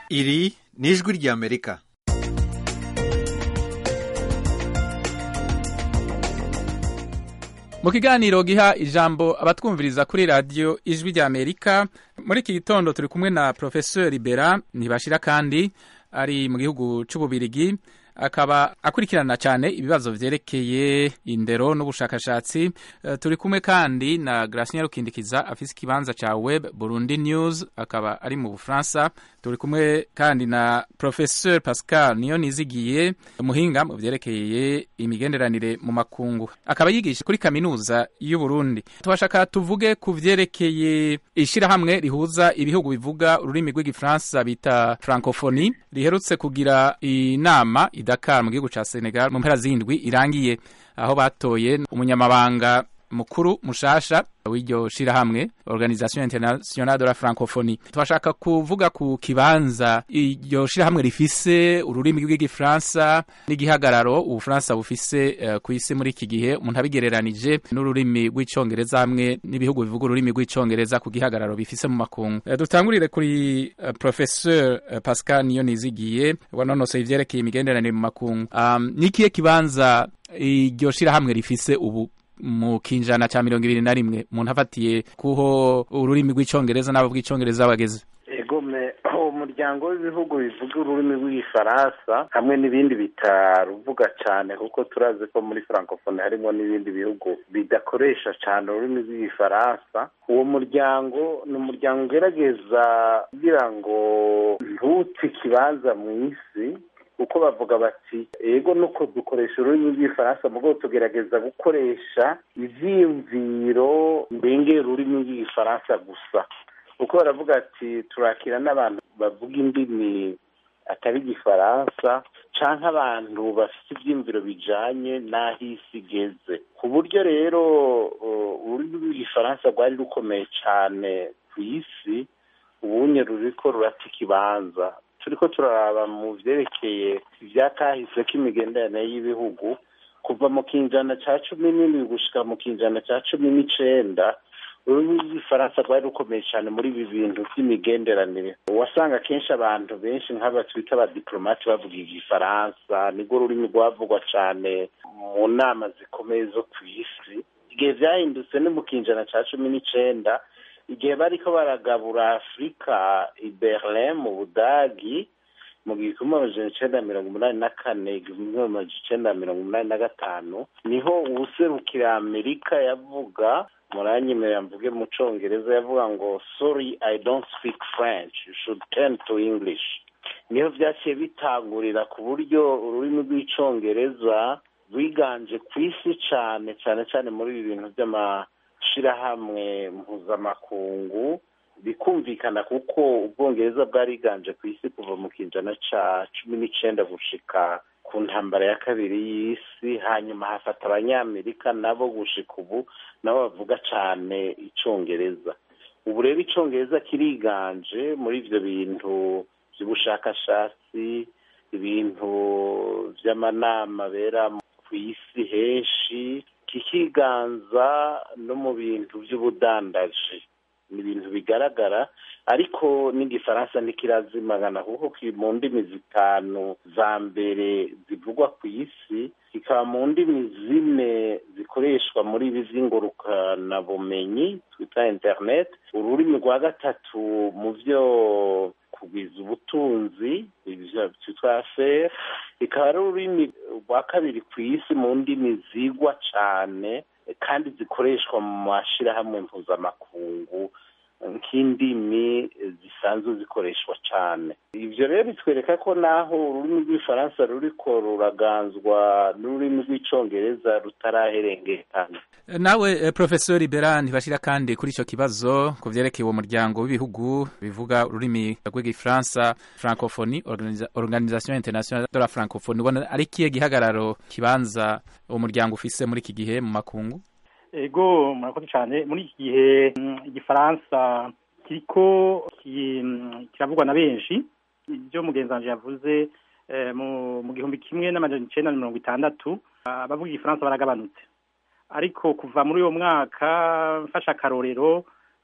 iri ni ijwi ry'amerika mu kiganiro giha ijambo abatwumviriza kuri radiyo ijwi ry'amerika muri iki gitondo turi kumwe na porofesori bera ntibashira kandi ari mu gihugu cy'ububirigi akaba akurikirana cyane ibibazo vyerekeye indero n'ubushakashatsi uh, turi kumwe kandi na Gracien Rukindikiza afise ikibanza ca Web Burundi News akaba ari mu Bufaransa turi kumwe kandi na Professeur Pascal niyo nizigiye umuhinga mu vyerekeye imigenderanire mu makungu akaba yigisha kuri kaminuza y'u Burundi tubashaka tuvuge ku vyerekeye ishirahamwe rihuza ibihugu bivuga ururimi rw'igifaransa bita francophonie riherutse kugira inama Dakar mu gihugu ca Senegal mu mpera zindwi irangiye aho batoye umunyamabanga mukuru mushasha w'iryo shirahamwe Organisation Internationale de la Francophonie twashaka kuvuga ku kibanza iryo shirahamwe rifise ururimi rw'igifaransa n'igihagararo ubufaransa bufise uh, ku isi muri iki gihe umuntu abigereranije n'ururimi rw'icongereza hamwe n'ibihugu bivuga ururimi rw'icongereza ku gihagararo bifise mu makungu uh, dutangurire kuri uh, professeur uh, Pascal niyo nizigiye wanonosoye ivyerekeye imigenderanire mu makungu um, nikiye kibanza iryo shirahamwe rifise ubu mu kinjana ca mirongo ibiri na rimwe umuntu afatiye kuho ururimi rw'icongereza n'abo bw'icongereza bageze egome umuryango w'ibihugu bivuga ururimi rw'igifaransa hamwe n'ibindi bitaruvuga cyane kuko turazi ko muri francophonie harimo n'ibindi bihugu bidakoresha cyane ururimi rw'igifaransa uwo muryango ni umuryango ugerageza kugira ngo ntute ikibanza mu isi kuko bavuga bati ego nuko dukoresha ururimi rw'igifaransa mu rwego tugerageza gukoresha ivyiyumviro ndengera ururimi rw'igifaransa gusa kuko baravuga ati turakira n'abantu bavuga indimi atari igifaransa canke abantu bafite ivyiyumviro bijanye n'aho isi igeze ku buryo rero ururimi rw'igifaransa rwari rukomeye cane ku isi ubunye ruriko rurata ikibanza turiko turaraba mu vyerekeye ivyakahise k'imigenderanire y'ibihugu kuva mu kinjana ca cumi n'indwi gushika mu kinjana ca cumi n'icenda ururimi rw'igifaransa rwari rukomeye cyane muri ibi bintu by'imigenderanire wasanga kenshi abantu benshi nk'aba twita abadiplomate bavuga igifaransa nirwo rurimi rwavugwa cyane mu nama zikomeye zo ku isi igihe vyahindutse ni mu kinjana ca cumi n'icenda igihe bariko baragabura afurika i berlin mu budagi mu gihumbi amajana icenda mirongo umunani na kane igihumbi amajana icenda mirongo umunani na gatanu niho uwuserukira amerika yavuga muranyemerera mvuge mu congereza yavuga ngo sorry i don't speak french you should turn to english niho vyaciye bitangurira ku buryo ururimi rw'icongereza rwiganje ku isi cane cane cane muri ibi bintu vy'ama shirahamwe mpuzamakungu bikumvikana kuko ubwongereza bwariganje ku isi kuva mu kinjana ca cumi n'icenda gushika ku ntambara ya kabiri y'isi hanyuma hafata abanyamerika nabo gushika ubu nabo bavuga cane icongereza ubu rero icongereza kiriganje muri ivyo bintu vy'ubushakashatsi ibintu vy'amanama bera ku isi henshi kikiganza no mu bintu by'ubudandaji ni ibintu bigaragara ariko n'igifaransa ntikirazimagana kuko kiri mu ndimi zitanu za mbere zivugwa ku isi kikaba mu ndimi zine zikoreshwa muri ibi vy'ingurukanabumenyi twita internet ururimi rwa gatatu mu vyo kugwiza ubutunzi twitwa affaire ikaba ari ururimi rwa kabiri ku isi mu ndimi zigwa cane kandi zikoreshwa mu mashirahamwe mpuzamakungu nk'indimi zisanzwe zikoreshwa cane ivyo rero bitwereka ko naho ururimi rw'ifaransa ruriko ruraganzwa n'ururimi rw'icongereza rutaraherengekana nawe eh, profesori bera ntibashira kandi kuri ico kibazo ku vyerekeye uwo muryango w'ibihugu bivuga ururimi rw'igifaransa francophonie Organisa- organisation internationale de la francophonie ubona ari kiye gihagararo kibanza uwo muryango ufise muri iki gihe mu makungu ego murakoze cyane muri iki gihe mm, igifaransa kiriko ki- mm, kiravugwa na benshi ibyo mugenzi wanje yavuze eh, mu mu gihumbi kimwe n'amajana icenda na mirongo itandatu abavuga igifaransa baragabanutse ariko kuva muri uwo mwaka mfashe akarorero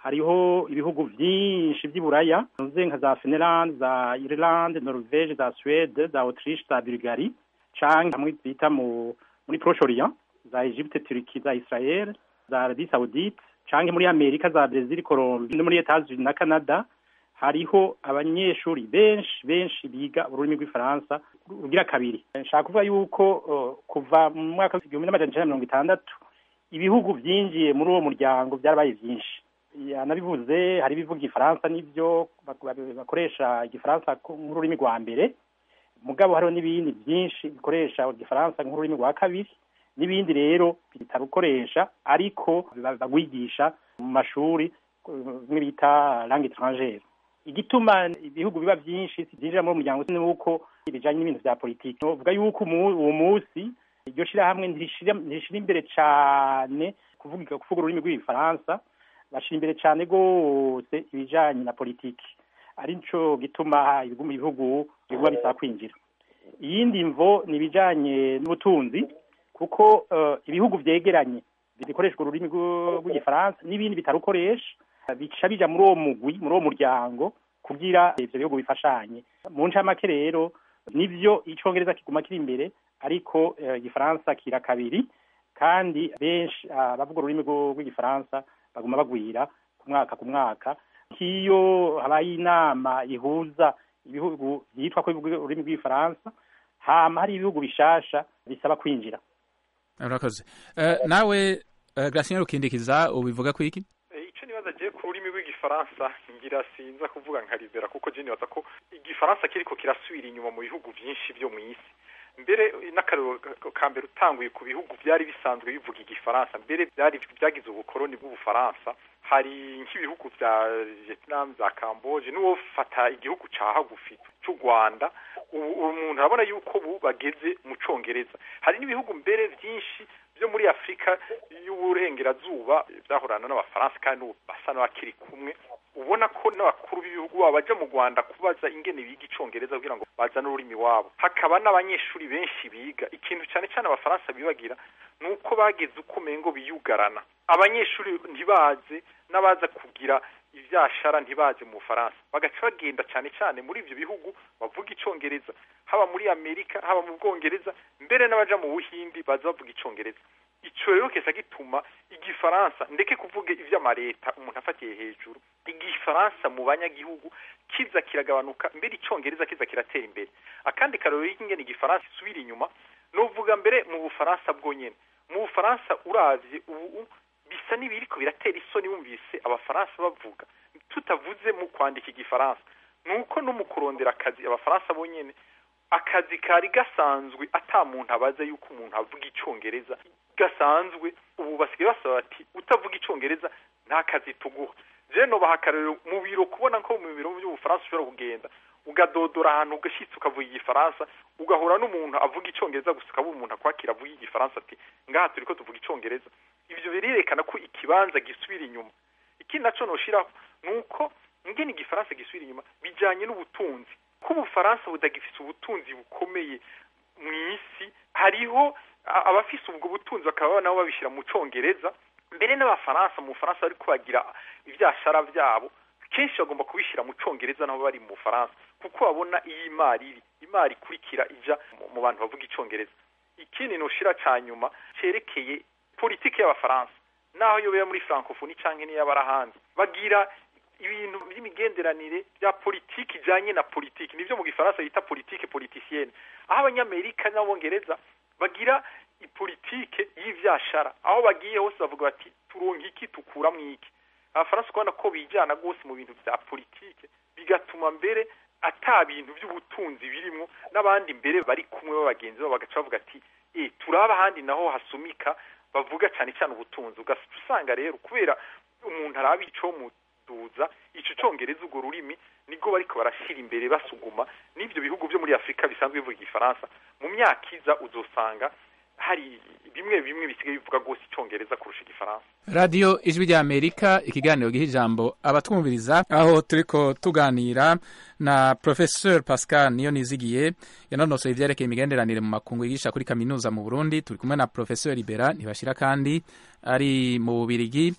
hariho ibihugu byinshi by'iburaya nze nka za Finland za Ireland Norvege za Suède za Autriche za Bulgarie canke hamwe bita mu muri Proche Orient za Egypte Turki za Israel za Arabie Saoudite canke muri Amerika za Brazil Colombia no muri Etats-Unis na Canada hariho abanyeshuri benshi benshi biga ururimi rw'ifaransa rugira kabiri nshaka kuvuga yuko uh, kuva mu mwaka w'igihumbi n'amajana icenda mirongo itandatu ibihugu vyinjiye muri uwo muryango vyarabaye vyinshi yanabivuze hari ibivuga igifaransa n'ivyo bakoresha igifaransa nk'ururimi rwa mbere mugabo hariho n'ibindi byinshi bikoresha igifaransa nk'ururimi rwa kabiri n'ibindi rero bitarukoresha ariko bagwigisha mu mashuri bimwe bita langue étrangère igituma ibihugu biba byinshi byinjira muri umuryango ni uko bijanye n'ibintu vya politiki novuga yuko uwo munsi iryo shirahamwe ntirishira imbere cane kuvuga kuvuga ururimi rw'igifaransa bashira imbere cane rwose ibijanye na politiki ari nico gituma ibihugu biguma bisaba kwinjira iyindi mvo ni ibijanye n'ubutunzi kuko ibihugu vyegeranye bikoreshwa ururimi rw'igifaransa n'ibindi bitarukoresha bica bija muri uwo mugwi muri uwo muryango kugira ivyo bihugu bifashanye mu ncamake rero nivyo icongereza kiguma kiri imbere ariko igifaransa kira kabiri kandi benshi abavuga ururimi rw'igifaransa baguma bagwira ku mwaka ku mwaka nk'iyo habaye inama ihuza ibihugu byitwa ko bivuga ururimi rw'igifaransa hama hari ibihugu bishasha bisaba kwinjira urakoze nawe Gratien Rukindikiza ubivuga ku iki icyo nibaza agiye ku rurimi rw'igifaransa ngira sinza kuvuga nka Rivera kuko je nibaza ko igifaransa kiriko kirasubira inyuma mu bihugu byinshi byo mu isi mbere n'akarero ka mbere utanguye ku bihugu byari bisanzwe bivuga igifaransa mbere byari byagize ubukoroni bw'ubufaransa hari nk'ibihugu bya Vietnam za Camboge n'uwo fata igihugu ca hagufi c'u Rwanda ubu umuntu arabona yuko ubu bageze mu congereza hari n'ibihugu mbere byinshi byo muri Afrika y'uburengerazuba byahorana n'abafaransa kandi ubu basa n'abakiri kumwe ubona ko n'abakuru b'ibihugu babo baja mu Rwanda kubaza ingene biga icongereza kugira ngo bazane ururimi wabo hakaba n'abanyeshuri benshi biga ikintu cyane cyane abafaransa bibagira ni uko bageze uko umengo biyugarana abanyeshuri ntibaze n'abaza kugira ivyashara ntibaze mu Bufaransa bagaca bagenda cyane cyane muri ivyo bihugu bavuga icongereza haba muri Amerika haba mu Bwongereza mbere n'abaja mu Buhindi baza bavuga icongereza ico rero kesa gituma igifaransa ndeke kuvuga ivy'amareta umuntu afatiye hejuru igifaransa mu banyagihugu kiza kiragabanuka mbere icongereza kiza kiratera imbere akandi karero y'ingene igifaransa isubira inyuma novuga mbere mu Bufaransa bwonyene mu Bufaransa uravye ubu bisa n'ibiriko biratera isoni wumvise abafaransa bavuga tutavuze mu kwandika igifaransa nuko no mu kurondera akazi abafaransa bonyene akazi kari gasanzwe ata muntu abaza yuko umuntu avuga icongereza gasanzwe ubu basigaye basaba bati utavuga icongereza nta kazi tuguha je nobaha akarero mu biro kubona ko mu biro by'ubufaransa ushobora kugenda ugadodora ahantu ugashitse ukavuga igifaransa ugahura n'umuntu avuga icongereza gusa ukaba umuntu akwakira avuga igifaransa ati ngaha turiko tuvuga icongereza ivyo birerekana ko ikibanza gisubira inyuma ikindi naco noshiraho nuko ingene igifaransa gisubira inyuma bijanye n'ubutunzi ko ubufaransa budagifise ubutunzi bukomeye mu isi hariho abafise ubwo butunzi bakaba nabo babishira mu congereza mbere n'abafaransa mu bufaransa bariko bagira ivyashara vyabo kenshi bagomba kubishira mu congereza nabo bari mu bufaransa kuko babona iyi imari iri imari ikurikira ija mu bantu bavuga icongereza ikindi noshira ca nyuma cerekeye politiki y'abafaransa naho yobera muri francophonie canke n'iy'abarahanze bagira ibintu by'imigenderanire bya politiki ijanye na politiki nivyo mu gifaransa bita politike politicienne aho abanyamerika n'abongereza bagira ipolitike y'ivyashara aho bagiye hose bavuga bati turonka iki tukura mwiki abafaransa ukabona ko bijana rwose mu bintu vya politike bigatuma mbere ata bintu by'ubutunzi birimwo n'abandi mbere bari kumwe b'abagenzi babo bagaca bavuga ati e turaba ahandi naho hasumika bavuga cyane cyane ubutunzi ugasanga rero kubera umuntu araba ico muduza ico congereza urwo rurimi nibwo bariko barashira imbere basuguma n'ivyo bihugu vyo muri Afrika bisanzwe bivuga igifaransa mu myaka iza uzosanga hari bimwe bimwe bisigaye bivuga rwose icongereza kurusha igifaransa radiyo ijwi rya amerika ikiganiro giha ijambo abatwumviriza aho turiko tuganira na professeur pascal niyo nizigiye yanonosoye ivyerekeye imigenderanire mu makungu yigisha kuri kaminuza mu burundi turi kumwe na professeur libera ntibashira kandi ari mu bubirigi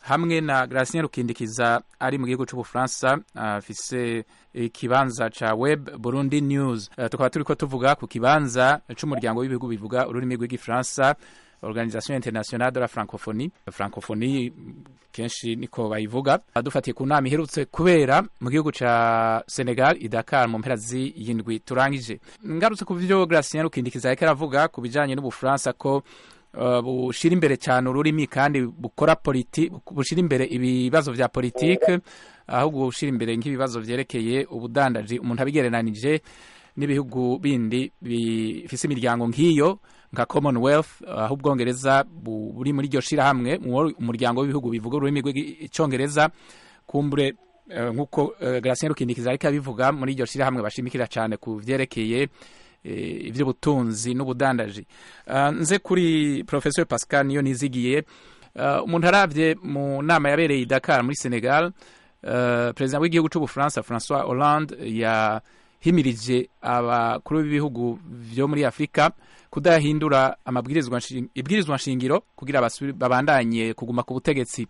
hamwe na Gracien Rukindikiza ari mu gihugu c'Ubufaransa afise ikibanza ca Web Burundi News uh, tukaba turiko tuvuga ku kibanza c'umuryango w'ibihugu bivuga ururimi rw'igifaransa Organisation Internationale de la Francophonie Francophonie kenshi niko bayivuga dufatiye ku nama iherutse kubera mu gihugu ca Senegal i Dakar mu mpera z'iyindwi turangije ngarutse ku byo Gracien Rukindikiza yariko aravuga ku bijanye n'Ubufaransa ko uh, bushira imbere cyane ururimi kandi bukora politi bushira imbere ibibazo vya politike ahubwo bushira imbere nk'ibibazo vyerekeye ubudandaji umuntu abigereranije n'ibihugu bindi bifise imiryango nk'iyo nka commonwealth aho ubwongereza buri muri iryo shirahamwe umuryango w'ibihugu bivuga ururimi rw'icyongereza kumbure nk'uko Gracien Rukindikiza ariko abivuga muri iryo shirahamwe bashimikira cyane ku vyerekeye iby'ubutunzi n'ubudandaji nze kuri professor Pascal niyo nizigiye umuntu arabye mu nama yabereye i Dakar muri Senegal perezida w'igihugu cy'ubufaransa François Hollande yahimirije abakuru b'ibihugu byo muri Afurika kudahindura amabwirizwa ibwirizwa nshingiro kugira babandanye kuguma ku butegetsi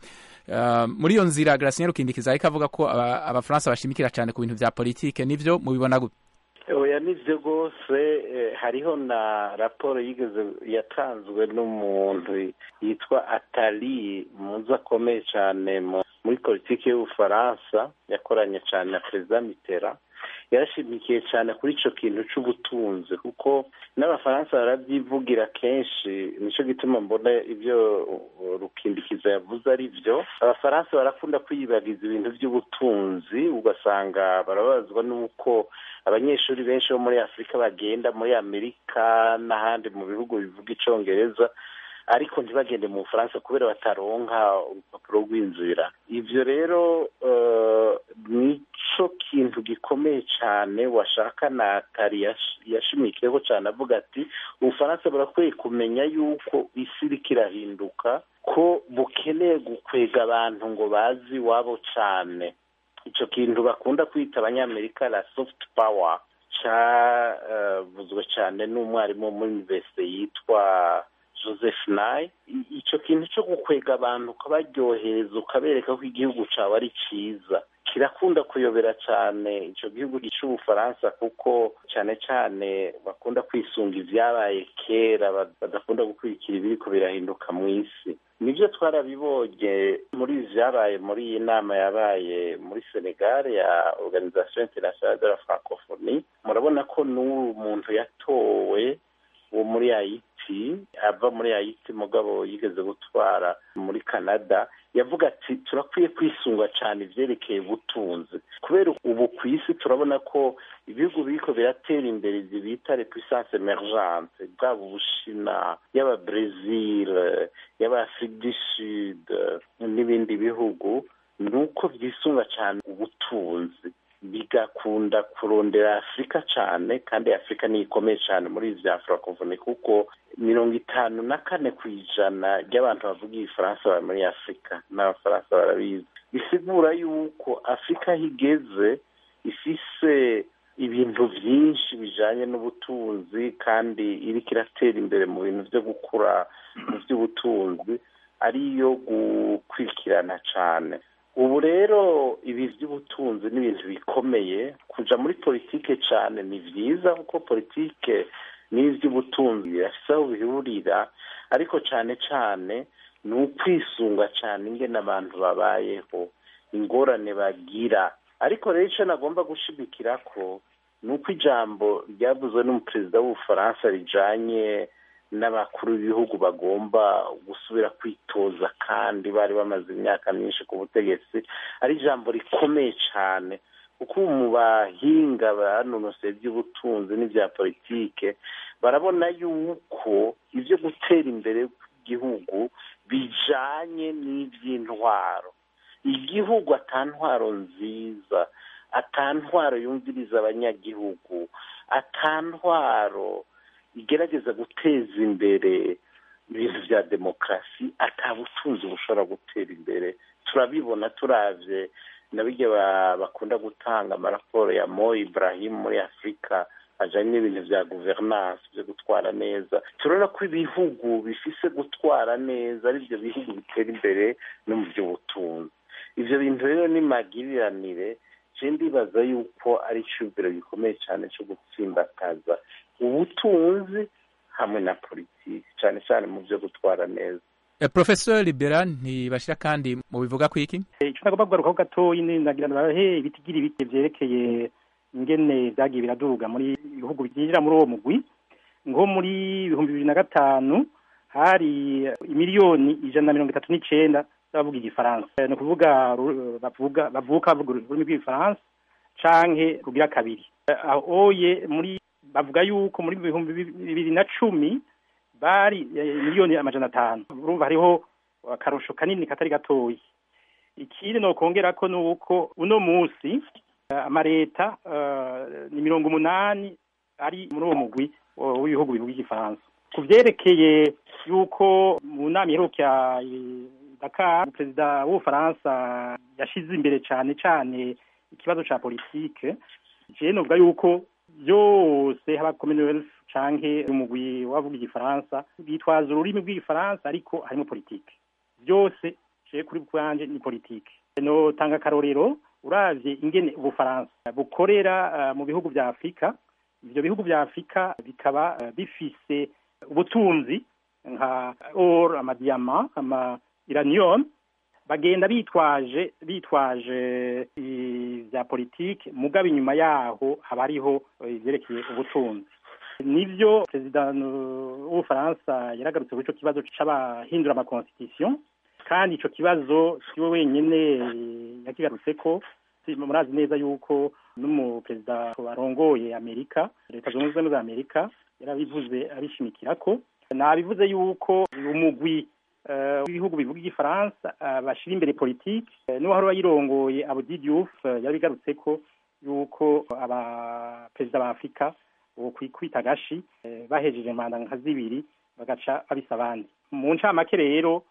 muri iyo nzira Gracien Rukindikiza ariko avuga ko abafaransa bashimikira cyane ku bintu bya politike nivyo mubibona gute oya nibyo rwose hariho na raporo yigeze yatanzwe n'umuntu yitwa atari muzi akomeye cyane muri politiki y'ubufaransa yakoranye cyane na perezida mitera yarashimikiye cyane kuri icyo kintu cy'ubutunzi kuko n'abafaransa barabyivugira kenshi nicyo gituma mbona ibyo rukindikiza yavuze ari byo abafaransa barakunda kwiyibagiza ibintu by'ubutunzi ugasanga barababazwa n'uko abanyeshuri benshi bo muri afurika bagenda muri amerika n'ahandi mu bihugu bivuga icyongereza ariko ntibagende mu bufaransa kubera bataronka urupapuro rw'inzira ibyo rero nicyo kintu gikomeye cyane washaka na atari yashimikiyeho cyane avuga ati ubufaransa burakwiye kumenya yuko isi iriko irahinduka ko bukeneye gukwega abantu ngo bazi iwabo cyane icyo kintu bakunda kwita abanyamerika la soft power cyavuzwe cyane n'umwarimu muri universite yitwa joseph nayi icyo kintu cyo gukwega abantu ukabaryohereza ukabereka ko igihugu cyawe ari cyiza kirakunda kuyobera cyane icyo gihugu cy'ubufaransa kuko cyane cyane bakunda kwisunga ibyabaye kera badakunda gukurikira ibiriko birahinduka mu isi nibyo twarabibonye muri byabaye muri iyi nama yabaye muri senegal ya organisation internationale de la francophonie murabona ko n'ubu muntu yatowe wo muri hayiti ava muri hayiti mugabo yigeze gutwara muri canada yavuga ati turakwiye kwisunga cyane ibyerekeye ubutunzi kubera ubu ku isi turabona ko ibihugu biriko biratera imbere ibyo bita repuissance emergente bwaba ubushina yaba brezil yaba afrique du sud n'ibindi bihugu ni uko byisunga cyane ubutunzi bigakunda kurondera afurika cyane kandi afurika ni ikomeye cyane muri izi bya francophonie kuko mirongo itanu na kane ku ijana ry'abantu bavuga igifaransa bari muri afurika n'abafaransa barabizi bisigura yuko afurika aho igeze ifise ibintu byinshi bijyanye n'ubutunzi kandi iriko iratera imbere mu bintu byo gukura mu by'ubutunzi ariyo gukurikirana cyane ubu rero ibi by'ubutunzi ni ibintu bikomeye kuja muri politike cyane ni byiza kuko politike n'iby'ubutunzi birafise aho bihurira ariko cyane cyane ni ukwisunga cyane ingene abantu babayeho ingorane bagira ariko rero icyo nagomba gushimikira ko ni uko ijambo ryavuzwe n'umuperezida w'ubufaransa rijanye n'abakuru b'ibihugu bagomba gusubira kwitoza kandi bari bamaze imyaka myinshi ku butegetsi ari ijambo rikomeye cyane kuko ubu mu bahinga banonoseye iby'ubutunzi n'ibya politike barabona yuko ibyo gutera imbere kw'igihugu bijanye n'iby'intwaro igihugu atantwaro nziza atantwaro yumviriza abanyagihugu atantwaro igerageza guteza imbere ibintu bya demokarasi atabutunzi bushobora gutera imbere turabibona turavye nabirya bakunda gutanga amaraporo ya mo ibrahim muri afurika ajanye n'ibintu vya guvernance vyo gutwara neza turabona ko ibihugu bifise gutwara neza ari byo bihugu bitera imbere no mu by'ubutunzi ivyo bintu rero ni magiriranire je ndibaza yuko ari iciyumviro gikomeye cane co gutsimbataza ubutunzi hamwe na politiki cane cane mu vyo gutwara neza professor libera ntibashira kandi mu bivuga ku iki icyo nagomba kugarukaho gatoyi ni nagira barahe ibitigira ibiti vyerekeye ingene vyagiye biraduga muri ibihugu byinjira muri uwo mugwi nko muri ibihumbi bibiri na gatanu hari imiliyoni ijana na mirongo itatu n'icenda z'abavuga igifaransa ni ukuvuga bavuga bavuka bavuga ururimi rw'igifaransa canke rugira kabiri aho oye muri bavuga yuko muri ibihumbi bibiri na cumi bari miliyoni amajana atanu urumva hariho akarusho kanini katari gatoyi ikindi nokongera ko nuko uno musi amareta ni mirongo umunani ari muri uwo mugwi w'ibihugu bivuga igifaransa ku vyerekeye yuko mu nama iheruka Dakar perezida w'ubufaransa yashize imbere cane cane ikibazo ca politike je novuga yuko byose haba commonwealth canke umugwi wavuga igifaransa bitwaza ururimi rw'igifaransa ariko harimo politike byose je kuri bwanje ni politike no tanga akarorero uravye ingene ubufaransa bukorera uh, mu bihugu vya afurika ivyo bihugu vya afurika bikaba uh, bifise ubutunzi nka or amadiyama ama iranium bagenda bitwaje bitwaje vya politike mugabo inyuma yaho haba hariho ivyerekeye ubutunzi nivyo perezida w'ubufaransa yaragarutse kuri ico kibazo c'abahindura amaconstitution kandi ico kibazo siwe wenyene yakigarutseko murazi neza yuko n'umuperezida arongoye amerika leta zunze ubumwe za amerika yarabivuze abishimikirako nabivuze yuko umugwi w'ibihugu bivuga igifaransa bashira imbere politike n'uwahora bayirongoye Abdi Diouf yabigarutseko yuko abaperezida ba Afurika kwita agashi bahejeje manda nka zibiri bagaca babisa abandi mu ncamake rero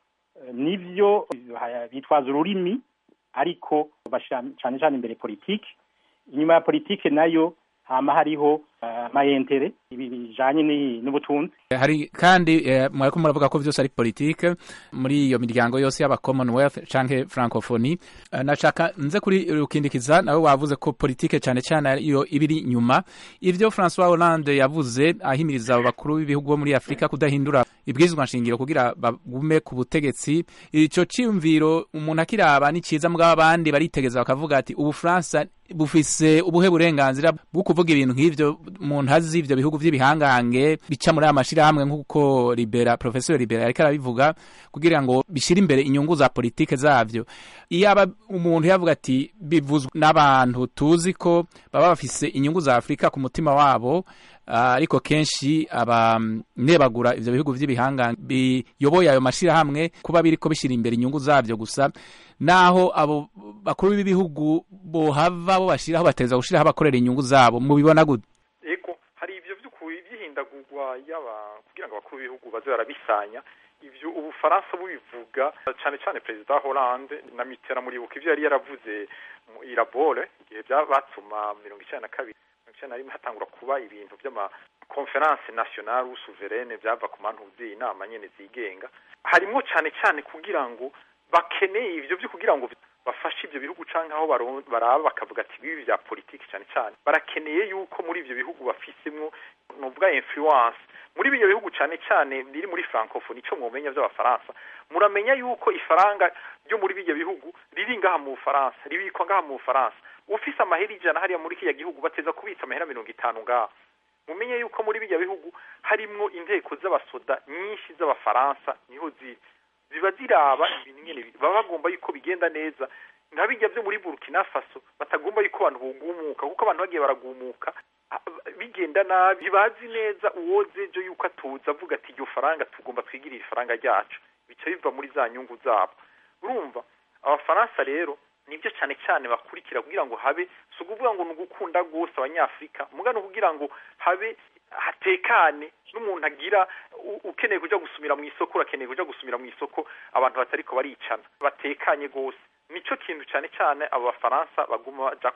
nivyo bitwaza ururimi ariko bashira cane cane imbere politike inyuma ya politike nayo hama hariho amayentere ibi bijanye n'ubutunzi hari kandi mwariko muravuga ko vyose ari politike muri iyo miryango yose y'aba commonwealth canke francophonie nashaka nze kuri rukindikiza nawe wavuze ko politike cane cane iyo ibiri nyuma ivyo François Hollande yavuze ahimiriza abo bakuru b'ibihugu bo muri Afrika kudahindura ibwirizwa nshingiro kugira bagume ku butegetsi ico ciyumviro umuntu akiraba ni ciza mugabo abandi baritegeza bakavuga ati ubu France bufise ubuhe burenganzira bwo kuvuga ibintu nk'ivyo umuntu azi ivyo bihugu vy'ibihangange bica muri aya mashirahamwe nk'uko libera professeur libera yariko arabivuga kugira ngo bishire imbere inyungu za politike zavyo iyaba umuntu yavuga ati bivuzwe n'abantu tuzi ko baba bafise inyungu za afurika ku mutima wabo ariko uh, kenshi abanebagura ivyo bihugu vy'ibihangange biyoboye ayo mashirahamwe kuba biriko bishira imbere inyungu zavyo gusa naho abo bakuru b'ibihugu bohava bo bashiraho bateza gushiraho abakorera inyungu zabo mubibona gute ego hari ivyo vy'ukuri vy'ihindagurwa yaba kugira ngo abakuru b'ibihugu baze barabisanya ivyo ubufaransa bubivuga cane cane perezida Hollande na Mitterrand muribuka ivyo yari yaravuze mu irabore igihe batuma mirongo icenda na kabiri mirongo icenda na rimwe hatangura kuba ibintu vy'ama conference nationale ou souveraine vyava ku mantuzi inama nyene zigenga harimwo cane cane kugira ngo bakeneye ivyo vyo kugira ngo bafashe ivyo bihugu canke aho baraba bakavuga ati bibi vya politiki cane cane barakeneye yuko muri ivyo bihugu bafisemwo novuga influence muri ibyo bihugu cane cane biri muri francophonie ico mwomenya vy'abafaransa muramenya yuko ifaranga ryo muri bijya bihugu riri ngaha mu Bufaransa ribikwa ngaha mu Bufaransa ufise amahera ijana hariya muri kiriya gihugu bateza kubitsa amahera mirongo itanu ngaha mumenye yuko muri bijya bihugu harimwo inteko z'abasoda nyinshi z'abafaransa niho ziri ziba ziraba ibintu nyene baba bagomba yuko bigenda neza nka bijya vyo muri Burkina Faso batagomba yuko abantu bogumuka kuko abantu bagiye baragumuka bigenda nabi ntibazi neza uwozejo yuko atuza avuga ati iryo faranga tugomba twigirira ifaranga ryacu bica biva muri za nyungu zabo urumva abafaransa rero nibyo cyane cyane bakurikira kugira ngo habe si ukuvuga ngo ni ugukunda rwose abanyafurika mugano kugira ngo habe hatekane n'umuntu agira ukeneye kuja gusumira mu isoko urakeneye kuja gusumira mu isoko abantu batariko baricana batekanye rwose nico kintu cyane cyane abo bafaransa baguma bajako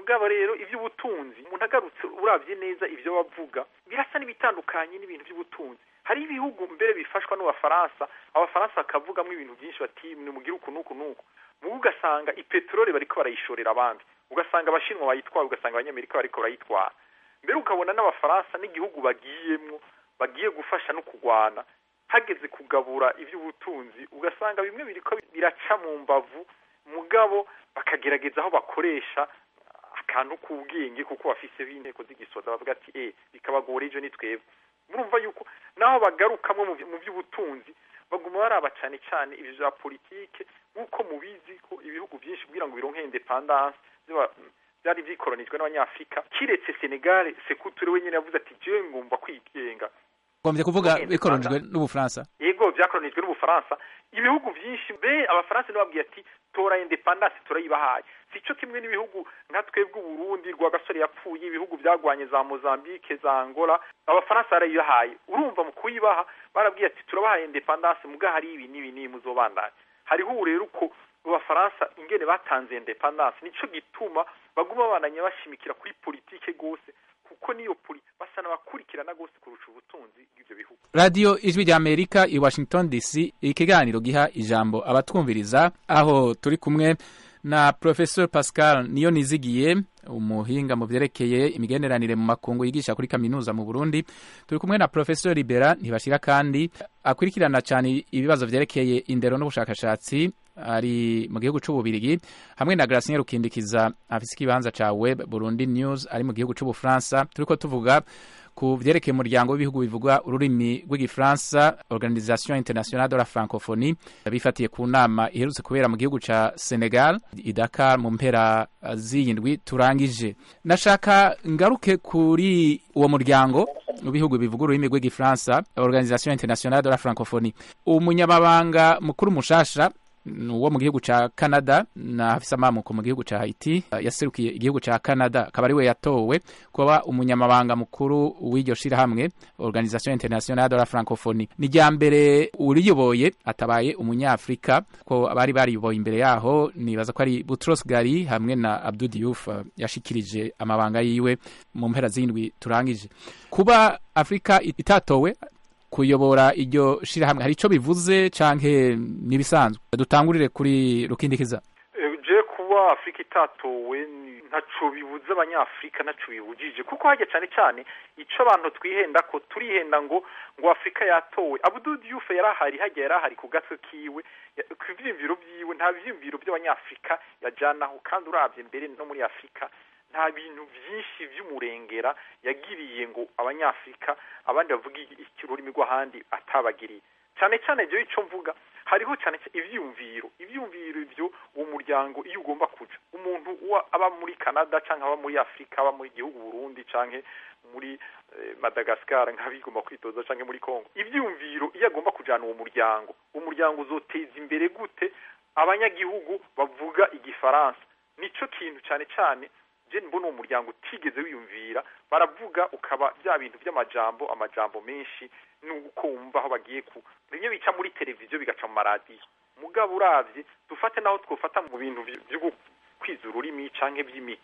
mugabo rero iby'ubutunzi umuntu agarutse urabye neza ibyo bavuga birasa n'ibitandukanye n'ibintu by'ubutunzi hari ibihugu mbere bifashwa n'abafaransa abafaransa bakavugamo ibintu byinshi bati nimugire uku n'uku n'uku mubu ugasanga ipeteroli bariko barayishorera abandi ugasanga abashinwa bayitwara ugasanga abanyamerika bariko barayitwara mbere ukabona n'abafaransa n'igihugu bagiyemwo bagiye gufasha no kurwana hageze kugabura iby'ubutunzi ugasanga bimwe biriko biraca mu mbavu mugabo bakagerageza aho bakoresha akantu k'ubwenge kuko bafiseho inteko z'igisoza bavuga ati eh bikabagora ejo ni twebwe murumva yuko naho bagarukamwe mu by'ubutunzi baguma baraba cyane cyane ibyo bya politike nk'uko mubizi ko ibihugu byinshi kugira ngo bironke independance byari byikoronijwe n'abanyafurika kiretse senegal sekuture wenyine yavuze ati jewe ngomba kwigenga ngombye kuvuga bikoronijwe n'ubufaransa yego byakoronijwe n'ubufaransa ibihugu byinshi be abafaransa ntibabwiye ati tora independance turayibahaye si cyo kimwe n'ibihugu nka twebwe uburundi rwa gasore yapfuye ibihugu byagwanye za mozambique za angola abafaransa barayibahaye urumva mu kuyibaha barabwiye ati turabahaye independance muga hari ibi n'ibi n'ibi muzobandanya hariho ubu rero uko abafaransa ingene batanze independance nico gituma baguma bananya bashimikira kuri politike gose kuko niyo poli basa n'abakurikirana gose kurusha ubutunzi bw'ivyo bihugu radiyo ijwi rya amerika i washington dc ikiganiro giha ijambo abatwumviriza aho turi kumwe na professor pascal niyo nizigiye umuhinga mu byerekeye imigenderanire mu makungu yigisha kuri kaminuza mu burundi turi kumwe na professor libera ntibashira kandi akurikirana cyane ibibazo byerekeye indero n'ubushakashatsi ari mu gihugu c'ububirigi hamwe na Gracien Rukindikiza afise ikibanza ca web Burundi News ari mu gihugu c'ubufaransa turiko tuvuga ku vyerekeye umuryango w'ibihugu bivuga ururimi rw'igifaransa organisation internationale de la francophonie bifatiye ku nama iherutse kubera mu gihugu ca senegal i dakar mu mpera z'iyindwi turangije nashaka ngaruke kuri uwo muryango w'ibihugu bivuga ururimi rw'igifaransa organisation internationale de la francophonie umunyamabanga mukuru mushasha uwo mu gihugu ca Canada na afisa amamuko mu gihugu ca Haiti yaserukiye igihugu ca Canada akaba ari we yatowe kuba umunyamabanga mukuru w'iryo shirahamwe Organisation Internationale de la Francophonie ni rya mbere uriyoboye atabaye umunyafrika ko abari bariyoboye imbere yaho nibaza ko ari Boutros Ghali hamwe na Abdou Diouf yashikirije amabanga yiwe mu mpera z'indwi turangije kuba Afrika itatowe kuyobora iryo shirahamwe hari ico bivuze canke nibisanzwe dutangurire kuri rukindikiza je kuba afurika itatowe ntaco bibuze abanyafurika ntaco bibujije kuko hajya cane cane ico abantu twihenda ko turihenda ngo ngo afurika yatowe Abdou Diouf yarahari hajya yarahari ku gatwe kiwe ku vyiyumviro vyiwe nta vyiyumviro by'abanyafurika yajanaho kandi uravye mbere no muri afurika nta bintu byinshi by'umurengera yagiriye ngo abanyafurika abandi bavuga ururimi rw'ahandi atabagiriye cyane cyane ibyo icyo mvuga hariho cyane ibyiyumviro ibyiyumviro ibyo uwo muryango iyo ugomba kuja umuntu aba muri canada cyangwa aba muri afurika aba muri gihugu burundi cyangwa muri madagascar nk'abigomba kwitoza cyangwa muri congo ibyiyumviro iyo agomba kujyana uwo muryango uwo muryango uzoteza imbere gute abanyagihugu bavuga igifaransa nicyo kintu cyane cyane jeni mbona uwo muryango utigeze wiyumvira baravuga ukaba bya bintu by'amajambo amajambo menshi nuko wumva aho bagiye ku bimwe bica muri televiziyo bigaca mu maradiyo mugabo uravye dufate naho twofata mu bintu byo kwiza ururimi canke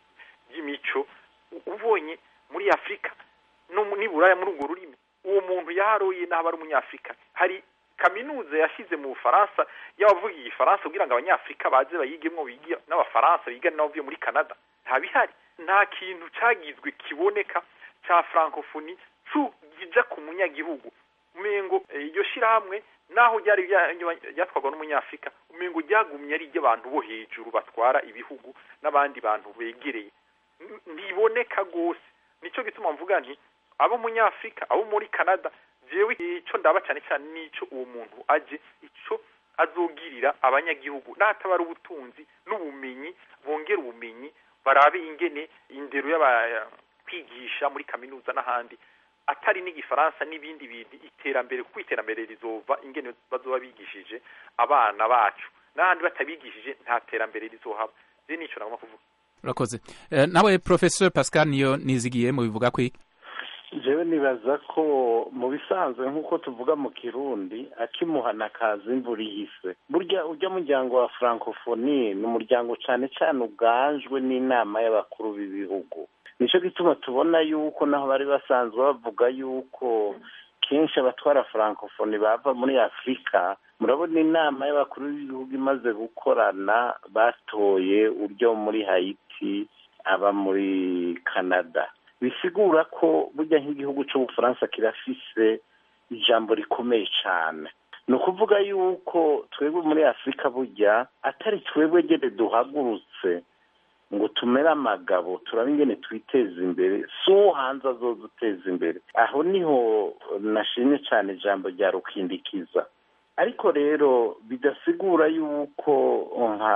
by'imico ubonye muri afurika no niburaya muri urwo rurimi uwo muntu yaharoye n'aho ari umunyafurika hari kaminuza yashyize mu bufaransa y'abavuga igifaransa kugira ngo abanyafurika baze bayigemwo biga n'abafaransa bigane n'abavuye muri canada nta bihari nta kintu cyagizwe kiboneka cya francophonie kija ku munyagihugu umengo iryo shirahamwe naho ryari ryatwarwa n'umunyafurika umengo ryagumye ari iry'abantu bo hejuru batwara ibihugu n'abandi bantu begereye ntiboneka rwose nicyo gituma mvuga nti abo munyafurika abo muri canada jewe icyo ndaba cyane cyane nico uwo muntu aje ico azogirira abanyagihugu natabara ubutunzi n'ubumenyi bongera ubumenyi barabe ingene indero y'abakwigisha muri kaminuza n'ahandi atari n'igifaransa n'ibindi bintu iterambere kuko iterambere rizova ingene bazoba bigishije abana bacu n'ahandi batabigishije nta terambere rizohaba je nico nagomba kuvuga urakoze nawe professeur pascal niyo nizigiye mu bivuga kwiki jewe nibaza ko mu bisanzwe nk'uko tuvuga mu kirundi akimuhana kaza imvura ihise burya ujya muryango wa francophonie ni umuryango cyane cyane uganjwe n'inama y'abakuru b'ibihugu nicyo gituma tubona yuko naho bari basanzwe bavuga yuko kenshi abatwara francophonie bava muri afurika murabona inama y'abakuru b'ibihugu imaze gukorana batoye uryo muri hayiti aba muri canada bisigura ko burya nk'igihugu cy'ubufaransa kirafise ijambo rikomeye cyane ni ukuvuga yuko twebwe muri afurika burya atari twebwe gene duhagurutse ngo tumere amagabo turabe ingene twiteza imbere si uwo hanze azoza uteza imbere aho niho nashimye cyane ijambo rya rukindikiza ariko rero bidasigura yuko nka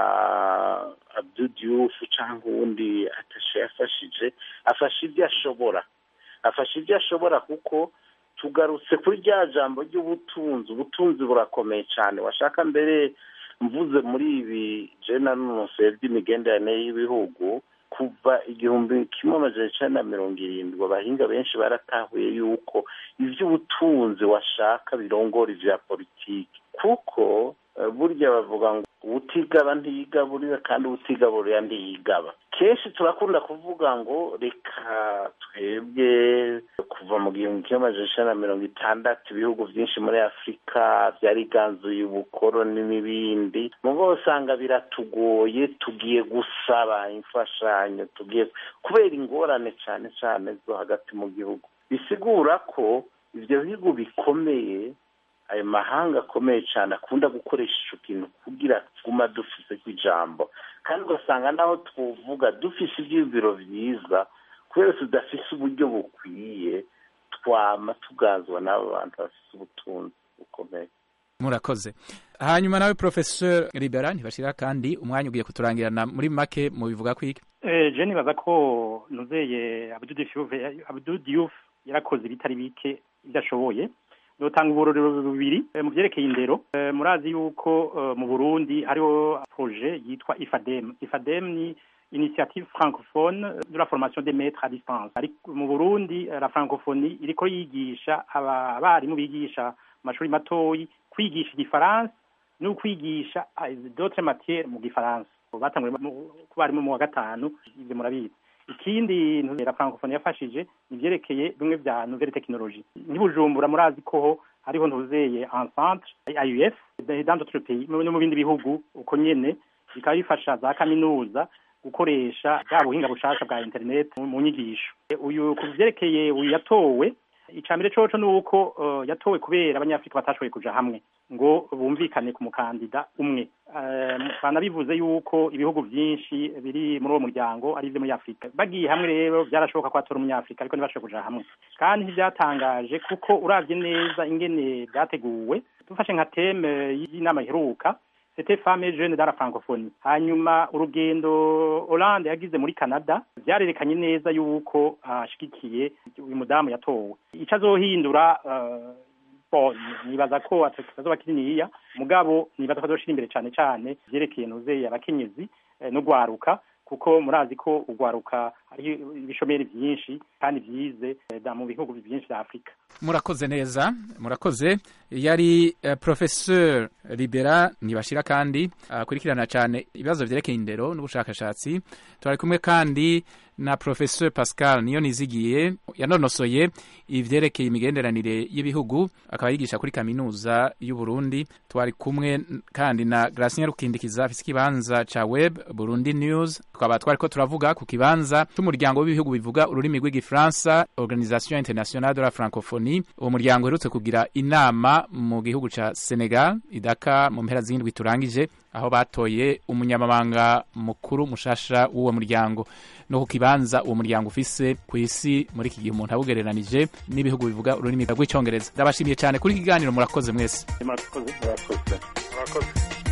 abdudiyufu cyangwa uwundi atashe yafashije afashe ibyo ashobora afashe ibyo ashobora kuko tugarutse kuri rya jambo ry'ubutunzi ubutunzi burakomeye cyane washaka mbere mvuze muri ibi jena n'umunsi by'imigenderanire y'ibihugu kuva igihumbi kimwe amajana icyenda na mirongo irindwi abahinga benshi baratahuye yuko iby'ubutunzi washaka birongora ibya politiki kuko burya bavuga ngo utigaba ntiyigaburira kandi utigaburira ntiyigaba kenshi turakunda kuvuga ngo reka twebwe kuva mu gihumbi kimwe amajana icyenda na mirongo itandatu ibihugu byinshi muri afurika byariganzuye ubukoroni n'ibindi mugo usanga biratugoye tugiye gusaba imfashanyo tugiye kubera ingorane cyane cyane zo hagati mu gihugu bisigura ko ibyo bihugu bikomeye ayo mahanga akomeye cyane akunda gukoresha icyo kintu kugira tuguma dufise ku ijambo kandi ugasanga naho tuvuga dufise ibyiyumviro byiza kubera tudafise uburyo bukwiye twama tugazwa n'abo bantu bafise ubutunzi bukomeye murakoze hanyuma nawe professeur libera ntibashira kandi umwanya ugiye kuturangirana muri make mu bivuga kwiki eh je nibaza ko nuzeye Abdou Diouf yarakoze bitari bike idashoboye notanga uburorero bubiri mu byerekeye indero murazi yuko mu Burundi hariho projet yitwa IFADEM IFADEM ni initiative francophone de la formation des maîtres à distance ariko mu Burundi la francophonie iriko yigisha abarimu bigisha amashuri matoyi kwigisha igifaransa no kwigisha d'autres matières mu gifaransa batanguye ku barimu mu wa gatanu ibyo murabizi ikindi la francophonie yafashije nivyerekeye bimwe vya nouvelle technologie ntibujumbura murazi ko hariho ntuzeye en centre AUF dans d'autres pays no mu bindi bihugu uko nyene bikaba bifasha za kaminuza gukoresha bwa buhinga bushasha bwa internet mu nyigisho uyu ku vyerekeye uyu yatowe icambere coco nuko uh, yatowe kubera abanyafrika batashoboye kuja hamwe ngo bumvikane ku mukandida umwe banabivuze yuko ibihugu byinshi biri muri uwo muryango ari ibyo muri afurika bagiye hamwe rero byarashoboka ko hatora umunyafurika ariko ntibashoboye kuja hamwe kandi ntibyatangaje kuko uravye neza ingene byateguwe dufashe nka teme y'inama iheruka c'était femme jeune dans la francophonie hanyuma urugendo Hollande yagize muri Canada byarerekanye neza yuko ashigikiye uh, uyu mudamu yatowe ico azohindura uh, bon nibaza ko atazoba kininiya mugabo nibaza ko azoshira imbere cane cane vyerekeye nuzeye abakenyezi eh, no gwaruka kuko murazi ko ugwaruka ari ibishomeri byinshi kandi byize mu bihugu byinshi bya Afrika murakoze neza murakoze yari uh, professeur Libera nibashira kandi akurikirana uh, cyane ibibazo vyerekeye indero n'ubushakashatsi twari kumwe kandi na professeur Pascal niyo nizigiye yanonosoye ivyerekeye imigenderanire y'ibihugu akaba yigisha kuri kaminuza y'u Burundi twari kumwe kandi na Gracien Rukindikiza afise ikibanza ca web Burundi News twaba twariko turavuga ku kibanza cy'umuryango w'ibihugu bivuga ururimi rw'igifaransa Organisation Internationale de la Francophonie uwo muryango uherutse kugira inama mu gihugu ca Senegal idaka mu mpera z'indwi turangije aho batoye umunyamabanga mukuru mushasha w'uwo muryango no ku kibanza uwo muryango ufise ku isi muri iki gihe umuntu awugereranije n'ibihugu bivuga ururimi rw'icyongereza ndabashimiye cyane kuri iki kiganiro murakoze mwese murakoze murakoze murakoze